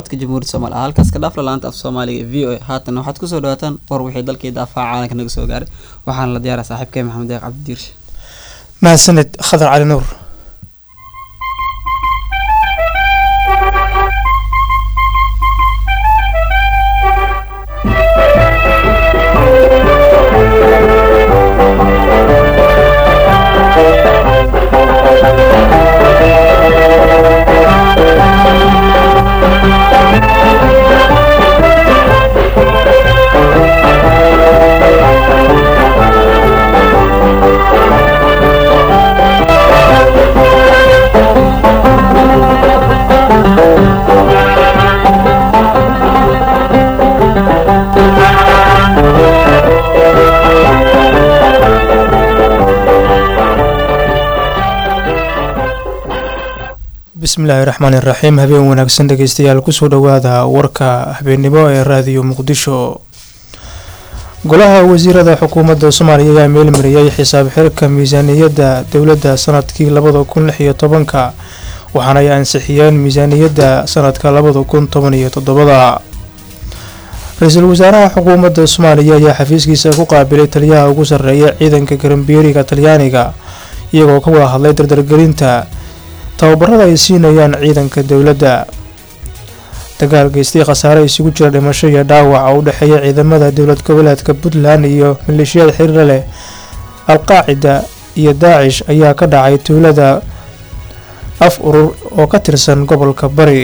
jamhuuriyadda soomaaliya halkaas ka dhaafla laanta af soomaaliga v o a haatan waxaad kusoo dhawaataan war wixii dalkii daafaha caalamka naga soo gaaray waxaana la diyaaraa saaxiibkay maxamed deeq cabdidiirshe mahadsanid khadar cali nuur bismillaahi raxmaan iraxiim habeen wanaagsan dhegeystayaal kusoo dhowaada warka habeennimo ee raadiyo muqdisho golaha wasiirada xukuumadda soomaaliya ayaa meelmariyey xisaab xirka miisaaniyadda dowladda sanadkii labada kun lix iyo tobanka waxaana ay ansixiyeen miisaaniyadda sanadka labada kun toban iyo toddobada ra-iisul wasaaraha xukuumadda soomaaliya ayaa xafiiskiisa ku qaabilay taliyaha ugu sarreeya ciidanka garambiyeeriga talyaaniga iyagoo ka wada hadlay dardargelinta tababarada ay siinayaan ciidanka dowladda dagaal geystay khasaare isugu jira dhimasho iyo dhaawac oo u dhexeeya ciidamada dowlad goboleedka puntland iyo maleeshiyada xiriira leh al-qaacida iyo daacish ayaa ka dhacay tuulada af urur oo ka tirsan gobolka bari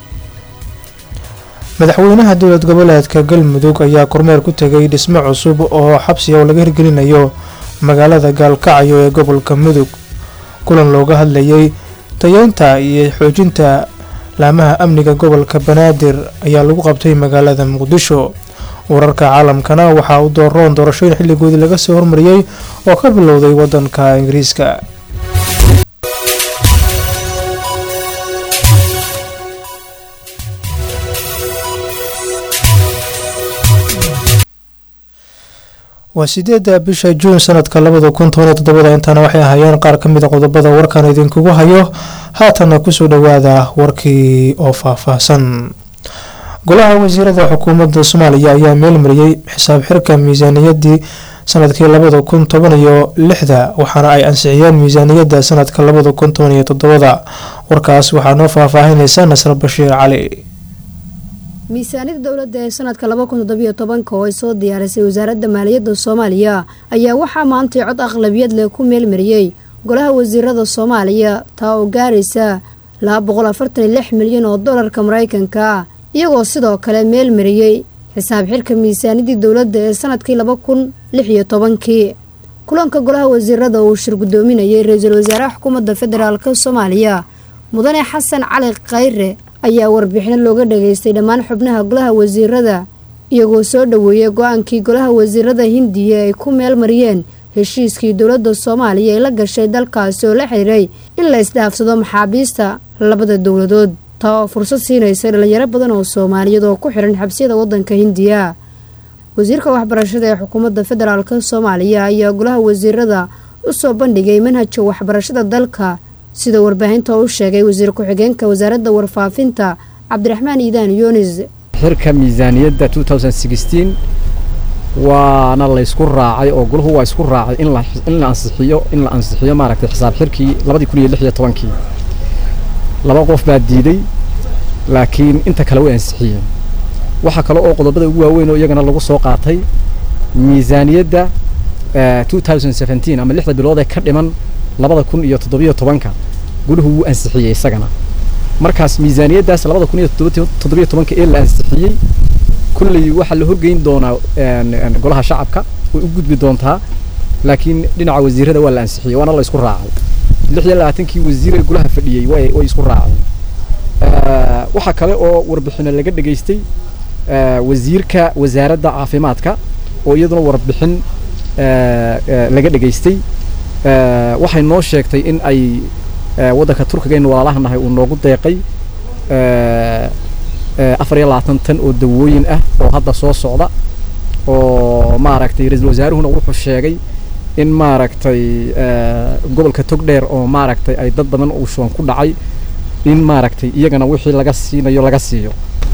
madaxweynaha dowlad goboleedka galmudug ayaa kormeer ku tegay dhismo cusub oo xabsiga oo laga hirgelinayo magaalada gaalkacyo ee gobolka mudug kulan looga hadlayay tayeynta iyo xoojinta laamaha amniga gobolka banaadir ayaa lagu qabtay magaalada muqdisho wararka caalamkana waxaa u dooroon doorashooyin xilligoodii laga soo hormariyey oo ka bilowday wadanka ingiriiska waa sideeda bisha juun sanadka labada kun toban iyo toddobada intaana waxay ahaayeen qaar ka mid a qodobada warkan idinkugu hayo haatana kusoo dhowaada warkii oo faahfaahsan golaha wasiirada xukuumadda soomaaliya ayaa meelmariyey xisaab xirka miisaaniyadii sanadkii labada kun toban iyo lixda waxaana ay ansixiyeen miisaaniyadda sanadka labada kun toban iyo toddobada warkaas waxaa noo faahfaahinaysa nasra bashiir cali miisaaniyada dowladda ee sanadka laba kun toddobiyo tobanka oo ay soo diyaarisay wasaaradda maaliyadda soomaaliya ayaa waxaa maantay cod aqlabiyad leh ku meelmariyey golaha wasiirada soomaaliya taa oo gaaraysa laba boqol afartan iyo lix milyan oo dollarka maraykanka ah iyagoo sidoo kale meelmariyey xisaab xirka miisaaniyadii dowladda ee sanadkii laba kun lix iyo tobankii kulanka golaha wasiirada uu shir guddoominayay ra-iisul wasaaraha xukuumadda federaalka soomaaliya mudane xasan cali khayre ayaa warbixino looga dhageystay dhammaan xubnaha golaha wasiirada iyagoo soo dhoweeyay go-aankii golaha wasiirada hindiya ay ku meel mariyeen heshiiskii dowladda soomaaliya ay la gashay dalkaasi oo la xiriiray in la isdhaafsado maxaabiista labada dowladood taa oo fursad siinaysa dhalinyaro badan oo soomaaliyeed oo ku xiran xabsiyada wadanka hindiya wasiirka waxbarashada ee xukuumadda federaalk soomaaliya ayaa golaha wasiirada u soo bandhigay manhajka waxbarashada dalka sida warbaahinta u sheegay wasiir ku-xigeenka wasaaradda warfaafinta cabdiraxmaan iidaan yunis xirka miisaaniyadda waana laysku raacay oo golahu waa isku raacay in la ansixiyo in la ansixiyo maaragtay xisaab xirkii labadii kun iyo lix iyo tobankii laba qof baa diiday laakiin inta kale way ansixiyeen waxaa kale oo qodobada ugu waaweyn oo iyagana lagu soo qaatay miisaaniyadda ama lixda bilood ee ka dhiman labada kun iyo toddobiyo tobanka gulahu wuu ansixiyey isagana markaas miisaaniyaddaas labada kun iyo toddobiyo tobanka ee la ansixiyey kulley waxaa la horgeyn doonaa golaha shacabka way u gudbi doontaa laakiin dhinaca wasiirada waa la ansixiyey waana la isku raacay lix iyo labaatankii wasiir ee golaha fadhiyey way way isku raaceen waxaa kale oo warbixino laga dhegaystay wasiirka wasaaradda caafimaadka oo iyaduna warbixin laga dhegaystay waxay noo sheegtay in ay waddanka turkiga walaalaha nahay uu noogu deeqay afar iyo labaatan tan oo dawooyin ah oo hadda soo socda oo maaragtay ra-iisul wasaaruhuna wuxuu sheegay in maaragtay gobolka togdheer oo maaragtay ay dad badan uu shuban ku dhacay in maaragtay iyagana wixii laga siinayo laga siiyo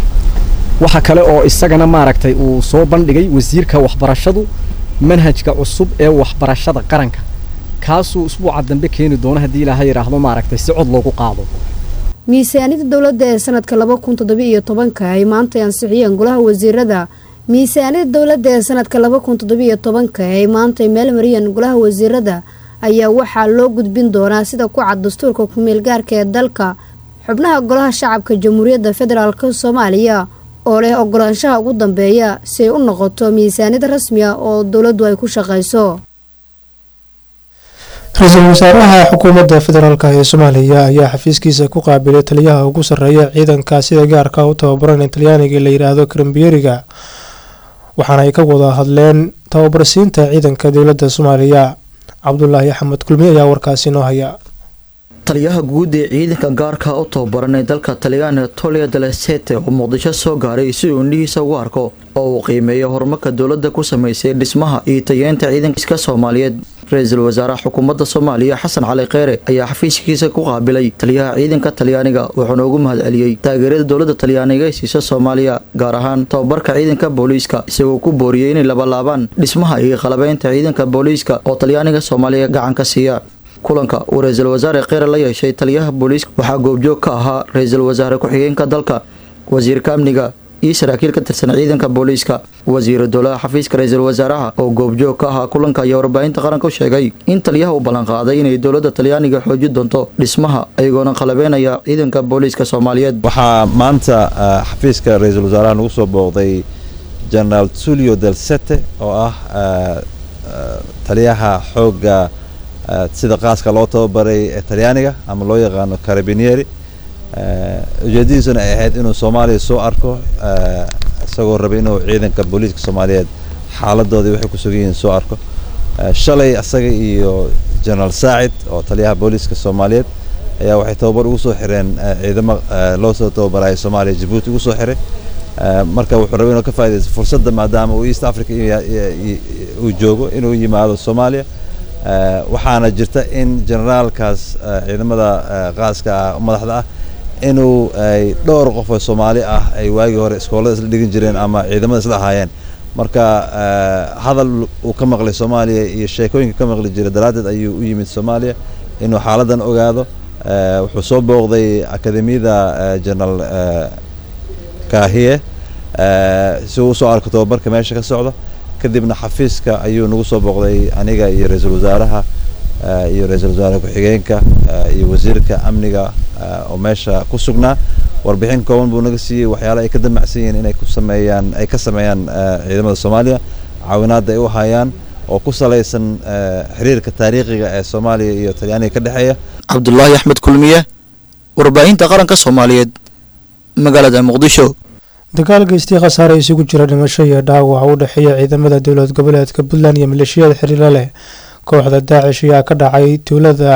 waxa kale oo isagana maaragtay uu soo bandhigay wasiirka waxbarashadu manhajka cusub ee waxbarashada qaranka kaasuu usbuuca dambe keeni doono haddii ilaaha yidhaahdo maaragtay si cod loogu qaado miisaanida dowladda ee sanadka laba kun toddobiyo iyo tobanka ay maantay ansixiyeen golaha wasiirada miisaanida dowladda ee sanadka laba kun toddobiyo tobanka ay maantay meel mariyeen golaha wasiirada ayaa waxaa loo gudbin doonaa sida ku cad dastuurka ku-meel gaarka ee dalka xubnaha golaha shacabka jamhuuriyadda federaalk soomaaliya oo leh ogolaanshaha ugu dambeeya si ay u noqoto miisaanid rasmi ah oo dowladdu ay ku shaqayso ra-iisul wasaaraha xukuumadda federaalk ee soomaaliya ayaa xafiiskiisa ku qaabilay taliyaha ugu sarreeya ciidanka sida gaarka u tababaran ee talyaaniga la yidhaahdo krambiyeriga waxaana ay ka wada hadleen tababarsiinta ciidanka dowladda soomaaliya cabdulaahi axmed kulmi ayaa warkaasi noo haya taliyaha guud ee ciidanka gaarka u tababaran ee dalka talyaaniga tolia dalesete oo muqdisho soo gaaray si uu indhihiisa ugu arko oo uu qiimeeyo horumarka dowladda ku sameysay dhismaha iyo tayeenta ciidankiiska soomaaliyeed ra-iisul wasaaraha xukuumadda soomaaliya xasan cali kheyre ayaa xafiiskiisa ku qaabilay taliyaha ciidanka talyaaniga wuxuuna ugu mahad celiyey taageerada dowladda talyaaniga ee siisa soomaaliya gaar ahaan tababarka ciidanka booliiska isagoo ku booriyey inay labalaabaan dhismaha iyo qalabeynta ciidanka booliiska oo talyaaniga soomaaliya gacan ka siiya kulanka uu ra-iisul wasaare kheyre la yeeshay taliyaha booliiska waxaa goobjoog ka ahaa ra-iisul wasaare ku-xigeenka dalka wasiirka amniga iyo saraakiil ka tirsan ciidanka booliiska wasiiru dowlaha xafiiska ra-iisul wasaaraha oo goobjoog ka ahaa kulanka ayaa warbaahinta qaranka u sheegay in taliyaha uu ballanqaaday inay dowladda talyaaniga xoojin doonto dhismaha ayagoona qalabeynaya ciidanka booliiska soomaaliyeed waxaa maanta xafiiska ra-iisul wasaaraha nagu soo booqday generaal tulio del sete oo ah taliyaha xoogga sida qaaska loo tababaray ee talyaaniga ama loo yaqaano carabinieri ujeedadiisuna ay ahayd inuu soomaaliya soo arko isagoo rabay inuu ciidanka booliiska soomaaliyeed xaaladoodii waxay ku sugan yihiin soo arko shalay asaga iyo generaal saacid oo taliyaha booliiska soomaaliyeed ayaa waxay tababar ugu soo xireen ciidamo loo soo tababaraya soomaaliya jabuuti ugu soo xiray marka wuxuu rabay inuu ka faaidaysto fursadda maadaama uu east africa uu joogo inuu yimaado soomaaliya waxaana jirta in generaalkaas ciidamada qaaska ah madaxda ah inuu ay dhowr qof oo soomaali ah ay waagii hore iskoolada isla dhigan jireen ama ciidamada isla ahaayeen marka hadal uu ka maqlay soomaaliya iyo sheekooyinka ka maqli jiray daraaddeed ayuu u yimid soomaaliya inuu xaaladan ogaado wuxuu soo booqday akademiyada generaal kahiye si uu usoo arko tababarka meesha ka socda kadibna xafiiska ayuu nagu soo booqday aniga iyo ra-iisul wasaaraha iyo ra-iisul wasaare ku-xigeenka iyo wasiirka amniga oo meesha ku sugnaa warbixin kooban buu naga siiyey waxyaala ay ka damacsan yihiin inay ku sameeyaan ay ka sameeyaan ciidamada soomaaliya caawinaadda ay u hayaan oo ku salaysan xiriirka taariikhiga ee soomaaliya iyo talyaaniga ka dhexeeya cabdulaahi axmed kulmiye warbaahinta qaranka soomaaliyeed magaalada muqdisho dagaal geystii khasaare isugu jira dhimasho iyo dhaawac u dhexeeya ciidamada dowlad goboleedka puntland iyo maleeshiyada xiriira leh kooxda daacish ayaa ka dhacay tuulada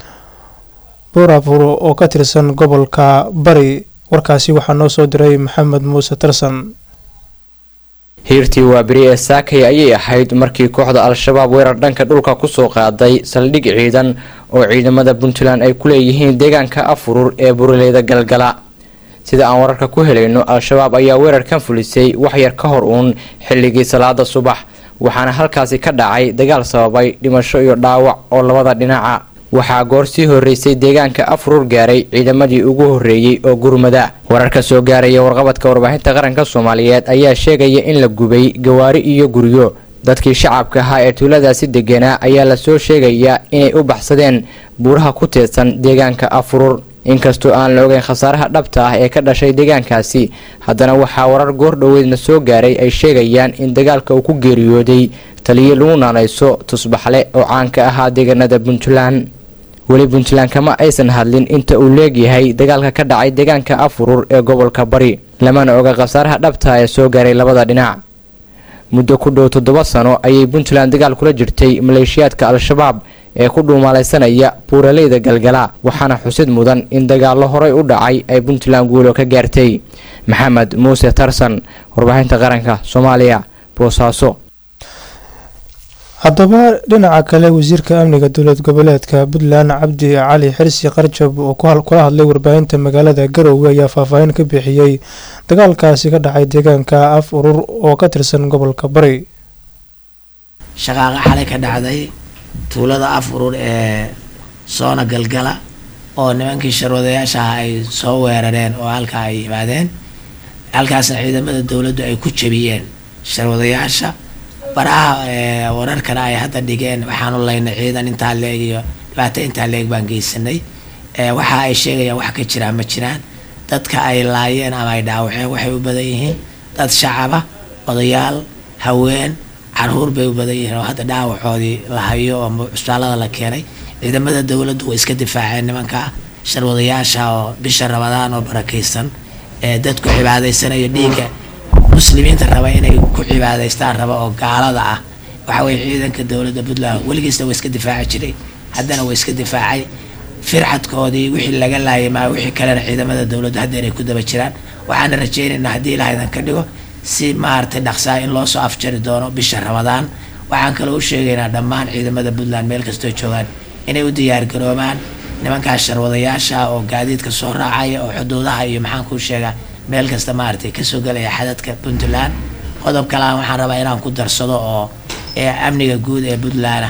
buurafur oo ka tirsan gobolka bari warkaasi waxaa noo soo diray maxamed muuse tarsan hiirtii waaberi ee saakay ayay ahayd markii kooxda al-shabaab weerar dhanka dhulka kusoo qaaday saldhig ciidan oo ciidamada puntland ay ku leeyihiin deegaanka afurur ee buraleyda galgala sida aan wararka ku helayno al-shabaab ayaa weerarkan fulisay waxyar ka hor uun xilligii salaada subax waxaana halkaasi ka dhacay dagaal sababay dhimasho iyo dhaawac oo labada dhinaca waxaa goor sii horeysay deegaanka afurur gaaray ciidamadii ugu horeeyey oo gurmada wararka soo gaaraya warqabadka warbaahinta qaranka soomaaliyeed ayaa sheegaya in la gubay gawaari iyo guryo dadkii shacabka ahaa ee tuuladaasi deganaa ayaa lasoo sheegayaa inay u baxsadeen buuraha ku teedsan deegaanka afurur inkastoo aan la ogeyn khasaaraha dhabta ah ee ka dhashay deegaankaasi haddana waxaa warar goor dhoweedna soo gaaray ay sheegayaan in dagaalka uu ku geeriyooday taliyo lagu naanayso tusbaxle oo caan ka ahaa deegaanada puntland weli puntland kama aysan hadlin inta uu leegyahay dagaalka ka dhacay deegaanka afurur ee gobolka bari lamana oga khasaaraha dhabta ee soo gaaray labada dhinac muddo ku dhow toddoba sano ayay puntland dagaal kula jirtay maleeshiyaadka al-shabaab ee ku dhuumaalaysanaya buuraleyda galgala waxaana xusid mudan in dagaallo horey u dhacay ay puntland guulo ka gaartay maxamed muuse tarsan warbaahinta qaranka soomaaliya boosaaso haddaba dhinaca kale wasiirka amniga dowlad goboleedka puntland cabdi cali xirsi qarjab oo kula hadlay warbaahinta magaalada garowe ayaa faahfaahin ka bixiyey dagaalkaasi ka dhacay deegaanka af urur oo ka tirsan gobolka bari shaqaaqa xalay ka dhacday tuulada af urur ee soona galgala oo nimankii sharwadayaasha ah ay soo weerareen oo halkaa ay yimaadeen halkaasna ciidamada dowladdu ay ku jabiyeen sharwadayaasha baraha wararkana ay hadda dhigeen waxaanu laynay ciidan intaa leeg iyo dhibaato intaa leeg baan geysanay waxa ay sheegayaan wax ka jiraan ma jiraan dadka ay laayeen ama ay dhaawaceen waxay u badan yihiin dad shacaba odayaal haween caruur bay u badan yihiin oo hadda dhaawacoodii la hayo oo cusbaalada la keenay ciidamada dowladdu way iska difaaceen nimanka sharwadayaasha oo bisha rabadaan oo barakaysan ee dadku cibaadaysanayo dhiigga muslimiinta raba inay ku cibaadaystaan raba oo gaalada ah waxa weye ciidanka dowladda puntland weligiisna way iska difaaci jiray haddana way iska difaacay firxadkoodii wixii laga laayay maa wixii kalena ciidamada dowladdu haddeer ay ku daba jiraan waxaana rajaynaynaa haddii ilaahadan ka dhigo si maaragtay dhaqsaa in loo soo afjari doono bisha ramadaan waxaan kaloo u sheegaynaa dhammaan ciidamada puntland meel kastoo joogaan inay u diyaargaroobaan nimankaas sharwadayaasha oo gaadiidka soo raacaya oo xuduudaha iyo maxaan kuu sheegaa meel kasta maaragtay kasoo gelaya xadadka puntland qodob kalean waxaan rabaa inaan ku darsado oo amniga guud ee puntland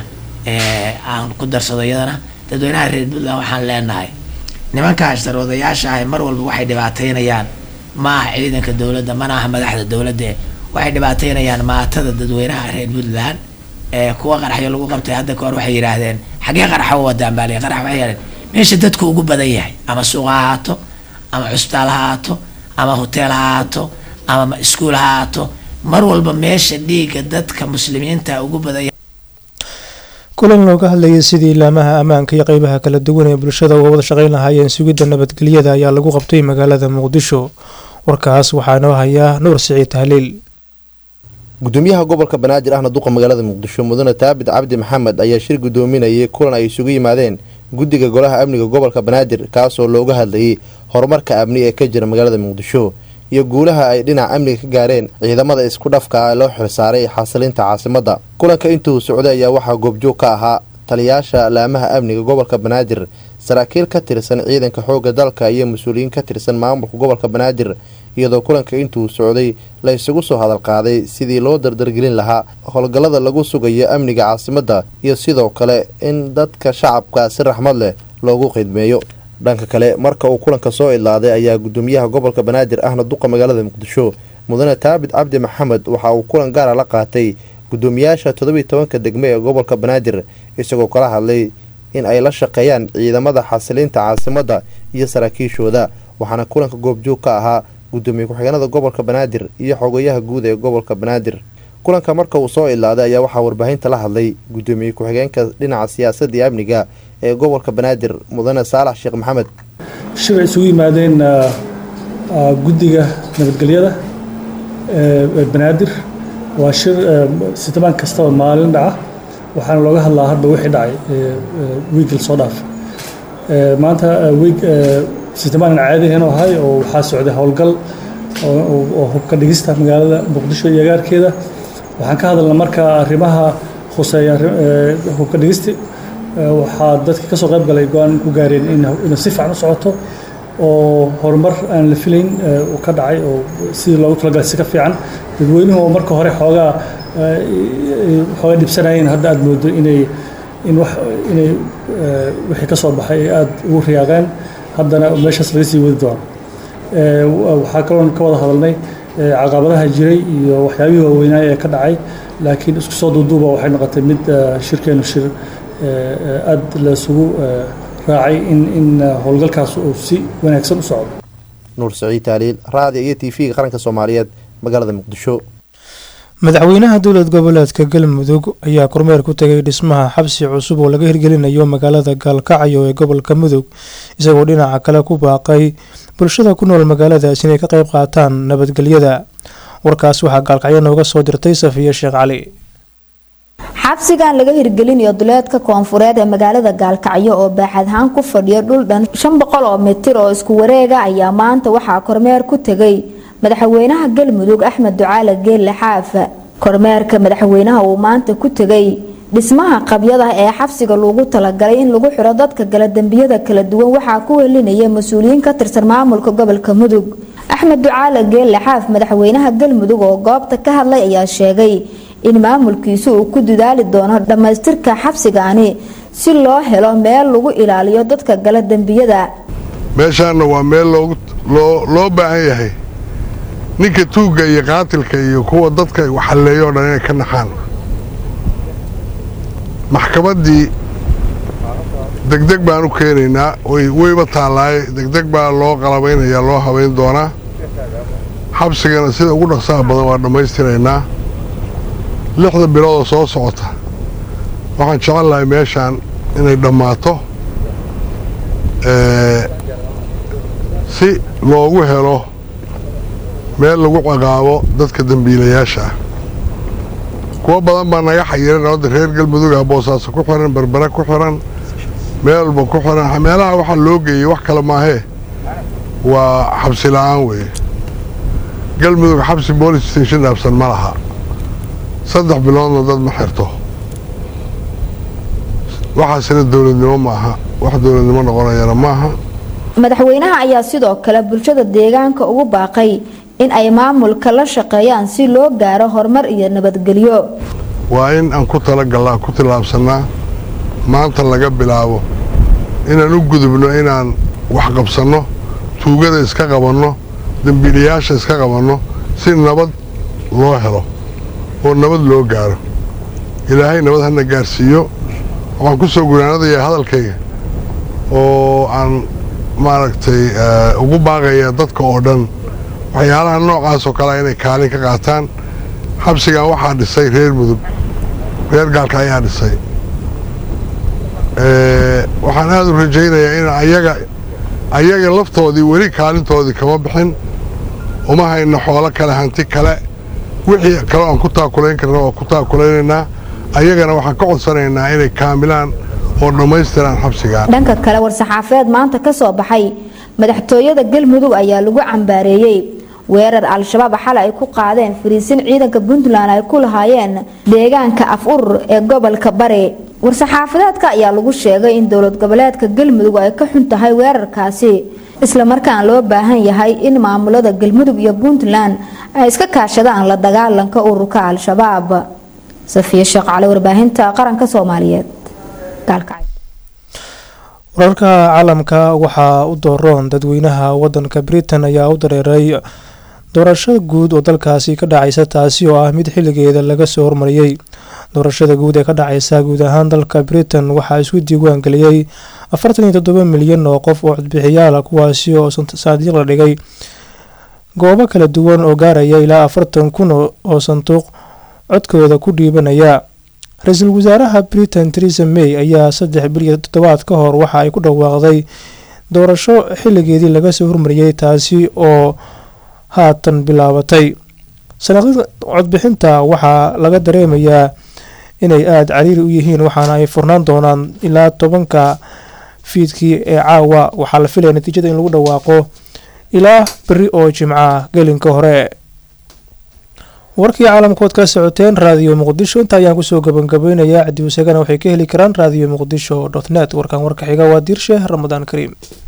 aan ku darsado iyadana dadweynaha reer puntland waxaan leenahay nimankaas sharwadayaasha ah mar walba waxay dhibaataynayaan ma aha ciidanka dowladda mana aha madaxda dowladda waxay dhibaataynayaan maatada dadweynaha reer puntland kuwa qaraxyo lagu qabtay hadda kahor waxay yidhaahdeen xaggee qaraxa u wadaan baa qarax waxay yidhahdeen meesha dadku ugu badan yahay ama suuq ha ahaato ama cusbitaal ha ahaato ama hoteel ha ahaato ama iskuul ha ahaato mar walba meesha dhiigga dadka muslimiinta ugu badan yahay kulan looga hadlayay sidii ilaamaha ammaanka iyo qeybaha kala duwan ee bulshada uga wada shaqeyn lahaayeen sugidda nabadgelyada ayaa lagu qabtay magaalada muqdisho warkaas waxaa noo hayaa nuur siciid tahliil gudoomiyaha gobolka banaadir ahna duqa magaalada muqdisho mudane taabit cabdi maxamed ayaa shir gudoominayay kulan ay isugu yimaadeen guddiga golaha amniga gobolka banaadir kaasoo looga hadlayay horumarka amni ee ka jira magaalada muqdisho iyo guulaha ay dhinaca amniga ka gaareen ciidamada isku dhafka ah loo xilsaaray xasilinta caasimadda kulanka intuu socday ayaa waxaa goobjoog ka ahaa taliyaasha laamaha amniga gobolka banaadir saraakiil ka tirsan ciidanka xoogga dalka iyo mas-uuliyiin ka tirsan maamulka gobolka banaadir iyadoo kulanka intuu socday la isugu soo hadal qaaday sidii loo dardargelin lahaa howlgallada lagu sugayo amniga caasimadda iyo sidoo kale in dadka shacabka si raxmad leh loogu khidmeeyo dhanka kale marka uu kulanka soo idlaaday ayaa gudoomiyaha gobolka banaadir ahna duqa magaalada muqdisho mudane taabit cabdi maxamed waxa uu kulan gaara la qaatay gudoomiyaasha toddobiyi tobanka degme ee gobolka banaadir isagoo kala hadlay in ay la shaqeeyaan ciidamada xasilinta caasimadda iyo saraakiishooda waxaana kulanka goobjoog ka ahaa gudoomiye ku-xigeenada gobolka banaadir iyo xogayaha guud ee gobolka banaadir kulanka marka uu soo ilaaday ayaa waxaa warbaahinta la hadlay gudoomiye ku-xigeenka dhinaca siyaasadda iyo amniga ee gobolka banaadir mudane saalax sheekh maxamed shir ay isugu yimaadeen guddiga nabadgelyada ee banaadir waa shir sitobaan kastaba maalin dhaca waxaana looga hadlaa hadba wixii dhacay wiigil soo dhaaf maanta wiig sitobaan caadihan oo ahay oo waxaa socday howlgal oo hubka dhigista magaalada muqdisho iyo agaarkeeda waxaan ka hadalnaa marka arrimaha khuseeya hubka dhigisti waxaa dadka kasoo qayb galay go-aan ku gaareen inay si fiican u socoto oo horumar aan la filayn uu ka dhacay oo sidii loogu talagalay si ka fiican dadweynuhu oo marka hore xoogaa xoogaa dhibsanayeen hadda aada moodo inay in wax inay wixii ka soo baxay ay aada ugu riyaaqeen haddana meeshaas laga sii wadi doono waxaa kaloon ka wada hadalnay caqabadaha jiray iyo waxyaabihii waaweynaaye ee ka dhacay laakiin isku soo duuduuba waxay noqotay mid shirkeenu shir aada laisugu raacay in in howlgalkaas uu si wanaagsan u socdo nuur saciid taaliil raadiyo iyo t v-ga qaranka soomaaliyeed magaalada muqdisho madaxweynaha dowlad goboleedka galmudug ayaa kormeer ku tegay dhismaha xabsi cusub oo laga hirgelinayo magaalada gaalkacyo ee gobolka mudug isagoo dhinaca kale ku baaqay bulshada ku nool magaaladaas inay ka qayb qaataan nabadgelyada warkaas waxaa gaalkacyo nooga soo dirtay safiya sheekh cali xabsigan laga hirgelinayo duleedka koonfureed ee magaalada gaalkacyo oo baaxad ahaan ku fadhiya dhul dhan shan boqol oo mitir oo isku wareega ayaa maanta waxaa kormeer ku tegay madaxweynaha galmudug axmed ducaale geelle xaafa kormeerka madaxweynaha uu maanta ku tegay dhismaha qabyada ee xabsiga loogu talagalay in lagu xiro dadka gala dembiyada kala duwan waxaa ku helinaya mas-uuliyiin ka tirsan maamulka gobolka mudug axmed ducaale geelle xaaf madaxweynaha galmudug oo goobta ka hadlay ayaa sheegay in maamulkiisu uu ku dadaali doono dhammaystirka xabsigaani si loo helo meel lagu ilaaliyo dadka gala dembiyada meeshaanna waa meel loo baahan yahay ninka tuugga iyo qaatilka iyo kuwa dadka waxalleeyo o dhan inay ka naxaan maxkamaddii degdeg baan u keenaynaa weyba taallaaye degdeg baa loo qalabaynayaa loo habayn doonaa xabsigana sida ugu dhaqsaha badan waa dhammaystiraynaa lixda biloodoo soo socota waxaan jecel lahay meeshaan inay dhammaato si loogu helo meel lagu ciqaabo dadka dembiilayaasha ah kuwo badan baa naga xayiran odda reer galmuduga boosaaso ku xiran berbere ku xiran meel walba ku xiran meelaha waxaa loo geeyey wax kale maahee waa xabsi la'aan weeye galmudug xabsi boolice station dhaabsan ma laha saddex biloodna dad ma xirto waxaasina dowladnimo ma aha wax dowladnimo noqonayana maaha madaxweynaha ayaa sidoo kale bulshada deegaanka ugu baaqay in ay maamulka la shaqeeyaan si loo gaaro horumar iyo nabadgelyo waa in aan ku talagallaa ku tillaabsannaa maanta laga bilaabo inaan u gudubno inaan wax qabsanno tuugada iska qabanno dembiilayaasha iska qabanno si nabad loo helo oo nabad loo gaaro ilaahay nabad hana gaarsiiyo waxaan ku soo gunaanadayaa hadalkayga oo aan maaragtay ugu baaqaya dadka oo dhan waxyaalaha noocaas oo kalea inay kaalin ka qaataan xabsigan waxaa dhisay reer mudug reer gaalka ayaa dhisay waxaan aada u rajaynayaa in ayaga ayaga laftoodii weli kaalintoodii kama bixin uma hayno xoolo kale hanti kale wixii kaleo aan ku taakulayn karna waa ku taakulaynaynaa ayagana waxaan ka codsanaynaa inay kaamilaan oo dhammaystiraan xabsigaan dhanka kale war-saxaafeed maanta ka soo baxay madaxtooyada galmudug ayaa lagu cambaareeyey weerar al-shabaab xalay ay ku qaadeen fariisin ciidanka puntland ay ku lahaayeen deegaanka af urur ee gobolka bari war-saxaafadeedka ayaa lagu sheegay in dowlad goboleedka galmudug ay ka xun tahay weerarkaasi islamarkaan loo baahan yahay in maamulada galmudug iyo puntland ay iska kaashadaan la dagaalanka ururka al-shabaab safiya sheekh cali warbaahinta qaranka soomaaliyeed wararka caalamka waxaa u dooroon dadweynaha wadanka britain ayaa u dareeray doorashada guud oo dalkaasi ka dhacaysa taasi oo ah mid xilligeeda laga soo hormariyey doorashada guud ee ka dhacaysa guud ahaan dalka britain waxaa isku diiwaan geliyey afartan iyo toddoba milyan oo qof oo codbixiyaala kuwaasi oo saadiiq la dhigay goobo kala duwan oo gaaraya ilaa afartan kun oo sanduuq codkooda ku dhiibanaya ra-iisul wasaaraha britain teresa may ayaa saddex bil iyo toddobaad ka hor waxa ay ku dhawaaqday doorasho xilligeedii laga soo hormariyey taasi oo haatan bilaabatay sanaqada codbixinta waxaa laga dareemayaa inay aada cariiri u yihiin waxaana ay furnaan doonaan ilaa tobanka fiidkii ee caawa waxaa la filaya natiijada in lagu dhawaaqo ilaa beri oo jimca gelinka hore warkii caalamkood ka socoteen raadiyo muqdisho inta ayaan kusoo gabangabeynayaa cadiwasagana waxay ka heli karaan raadiyo muqdisho dot net warkan warka xiga waa diirshe ramadaan kariim